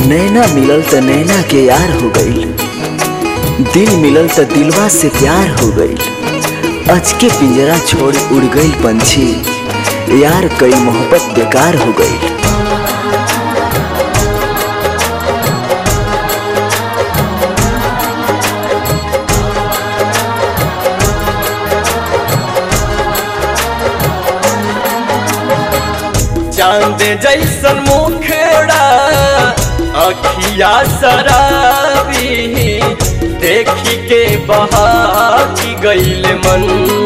नैना मिलल त नैना के यार हो गईल दिल मिलल त दिलवा से प्यार हो गईल अच के पिंजरा छोड़ उड़ गईल पंछी यार कई मोहब्बत बेकार हो गईल चांद जैसन मुखड़ा अखिया शराबी देखी के बहा की गईल मन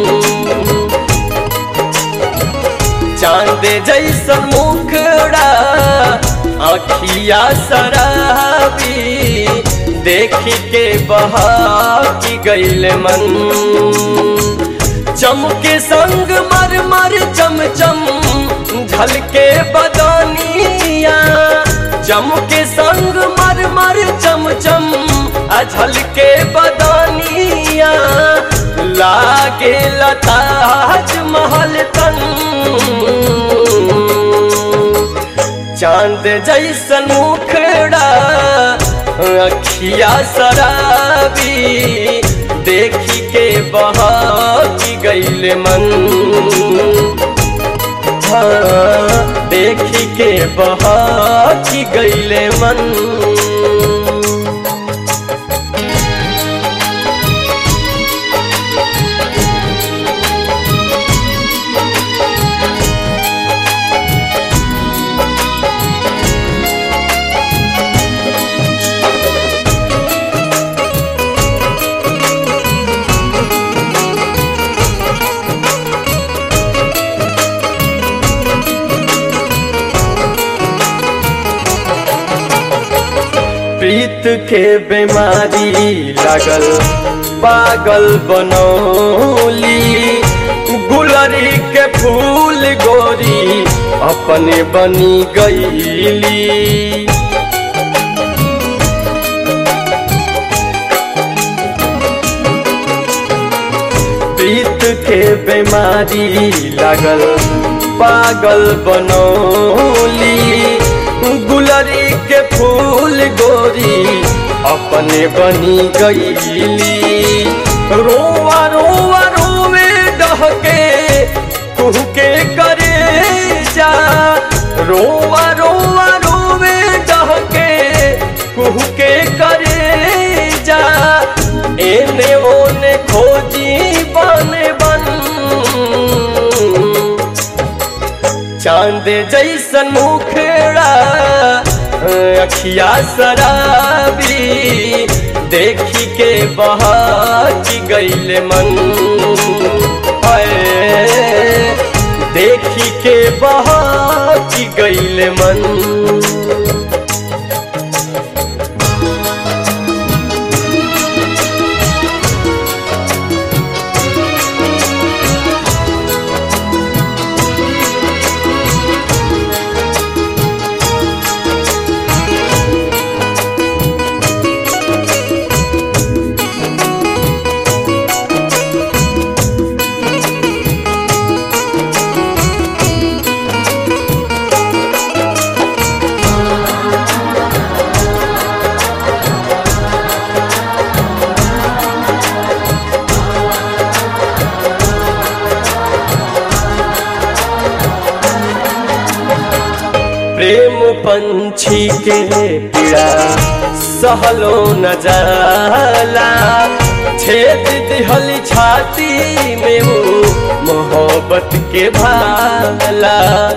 चांद जैसन मुखड़ा अखिया शराबी देखी के बहा की गईल मन चमके संग मर मर चम चम झलके बदनिया चमके संग मर मर चम चम आ झलके बदनिया लागे लताज महल तन चांद जैसन मुखड़ा अखिया शराबी देखी के बहा की गईल मन हाँ, देखी के बहा की गईले मन प्रीत के बीमारी लागल पागल बनौली गुलरी के फूल गोरी अपने बनी गईली प्रीत के बीमारी लागल पागल बनौली गुलरी के फूल गोरी अपने बनी गईली रोवा रोवा रोवे डहके कुहके करे जा रोवा रोवा रोवे डहके कुहके करे जा एने ओने खोजी बन बन चांद जैसन मुखड़ा अखिया शराबी देखी के बहा की गईल मन हाय, देखी के बहा की गईल मन प्रेम पंछी के पीड़ा सहलो न जाला छेद दिहल छाती में वो मोहब्बत के भाला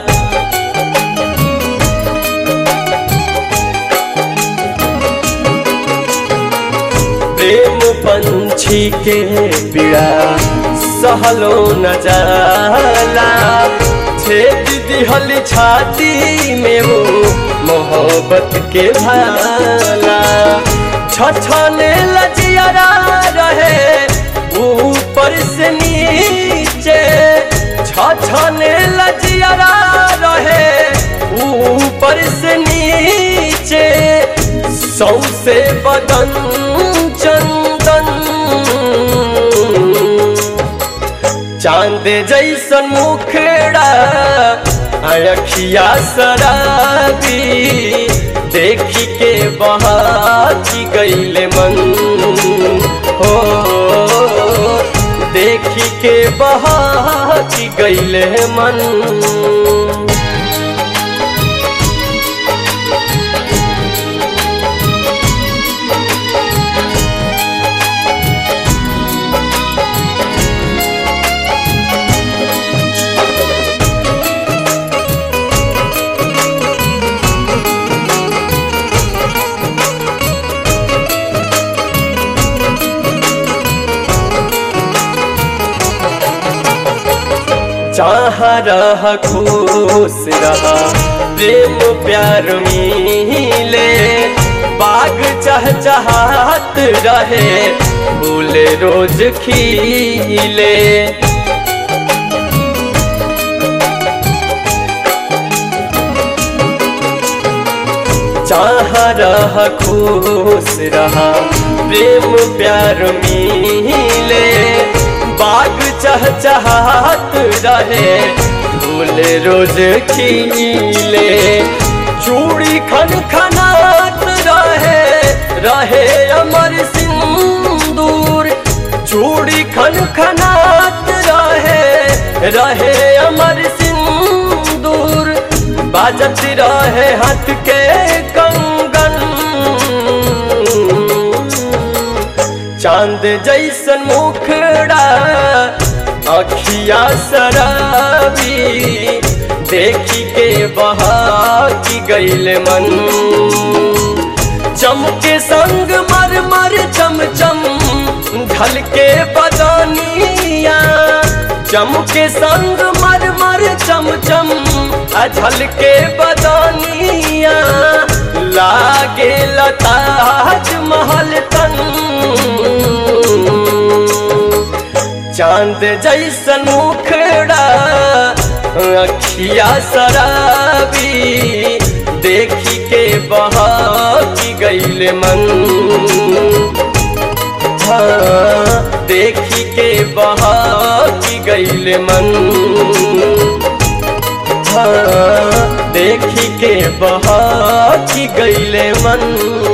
प्रेम पंछी के पीड़ा सहलो न जाला छेद दिहल छाती में वो मोहब्बत के भाला छछने लजियारा रहे ऊपर से नीचे छछने लजियारा रहे ऊपर से नीचे सौसे बदन चंदन चांद जैसन मुखड़ा अखिया शराबी देखी के बहा की गईले मन हो देखी के बहा की गईले मन जहाँ रह खुश रहा प्रेम प्यार मिले बाग चह चाहत रहे फूले रोज खिले जहाँ रह खुश रहा प्रेम प्यार मिले बाग चह चाहत रहे फूल रोज खिले चूड़ी खन खनात रहे रहे अमर सिंदूर चूड़ी खन खनात रहे रहे अमर सिंदूर बाजत रहे हाथ के कंगन चांद जैसन मुखड़ा अखिया शराबी देखी के बहा की गईल मन चमके संग मर मर चम चम ढल के बदनिया चमके संग मर मर चम चम अझल के बदनिया लागे लताज महल तन चांद जैसन मुखड़ा अखिया शराबी देखी के बहा की गईल मन हाँ देखी के बहा की गईल मन हाँ देखी के बहा की गईले मन